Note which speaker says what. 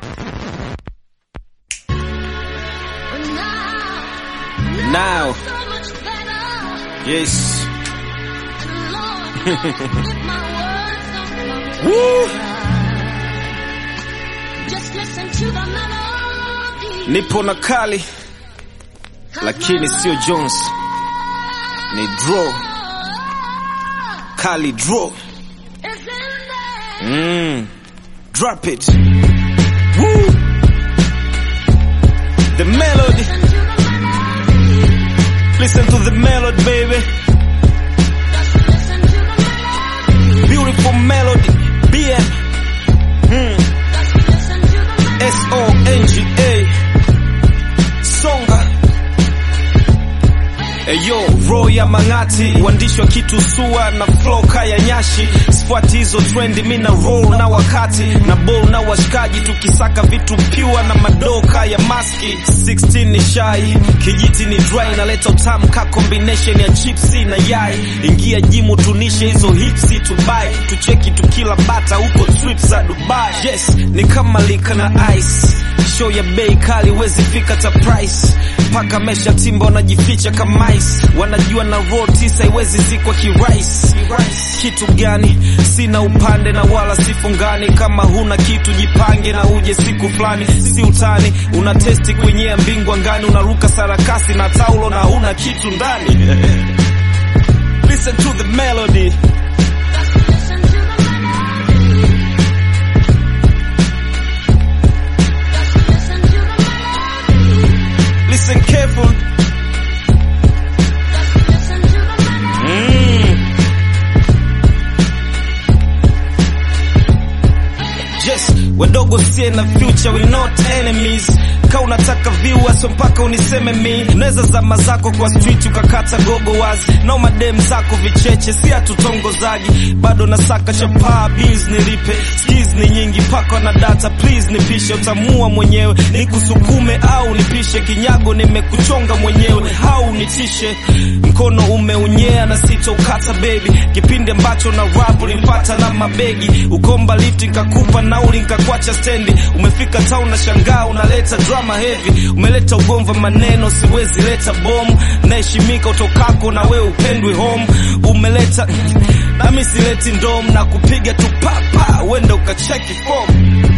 Speaker 1: Now, yes. Woo! Nipo na kali lakini sio Jones, ni draw kali draw. Mm. Drop it. Woo! The melody. Listen to the melody, baby. Beautiful melody. BM. Hmm. S-O-N-G-A. Songa. Eyo, roho ya mang'ati, uandishi wa kitu sua na flow kaya nyashi. Sfuati hizo trendi, mi na roll na wakati na ball na washikaji, tukisaka vitu pure na madoka ya maski. 16 ni shai, kijiti ni dry, naleta utamu ka combination ya chipsi na yai. Ingia jimu tunishe hizo hipsi tubai, tucheki tukila bata huko trips za Dubai. Yes, ni kama lika na ice show ya bei kali wezi fika ta price paka mesha timba wanajificha kama ice wanajua na roll tisa iwezi zikwa kirais kitu gani sina upande na wala sifungani kama huna kitu jipange na uje siku fulani si utani una testi kwenyea mbingwa ngani unaruka sarakasi na taulo na huna kitu ndani listen to the melody listen careful Mm. Yes, wadogo sie na future we not enemies. Ka unataka viewers so mpaka uniseme mi. Unaweza zama zako kwa street ukakata gogo wazi. Na madem zako vicheche si hatutongozaji. Bado nasaka chapaa bills nilipe. Skills ni nyingi paka na data please nipishe utamua mwenyewe. Nikusukume au nipishe kinyago nimekuchonga mwenyewe au nitishe. Mkono umeunyea na sitokata baby. Kipindi ambacho na rap ulinipata na mabegi. Ukomba lift nikakupa nauli nikakwacha stendi. Umefika town na shangaa unaleta drama heavy. Umeleta ugomva maneno siwezi leta bomu. Naheshimika utokako na wewe upendwi home. Umeleta nami sileti ndom na kupiga tu papa wenda ukacheki form.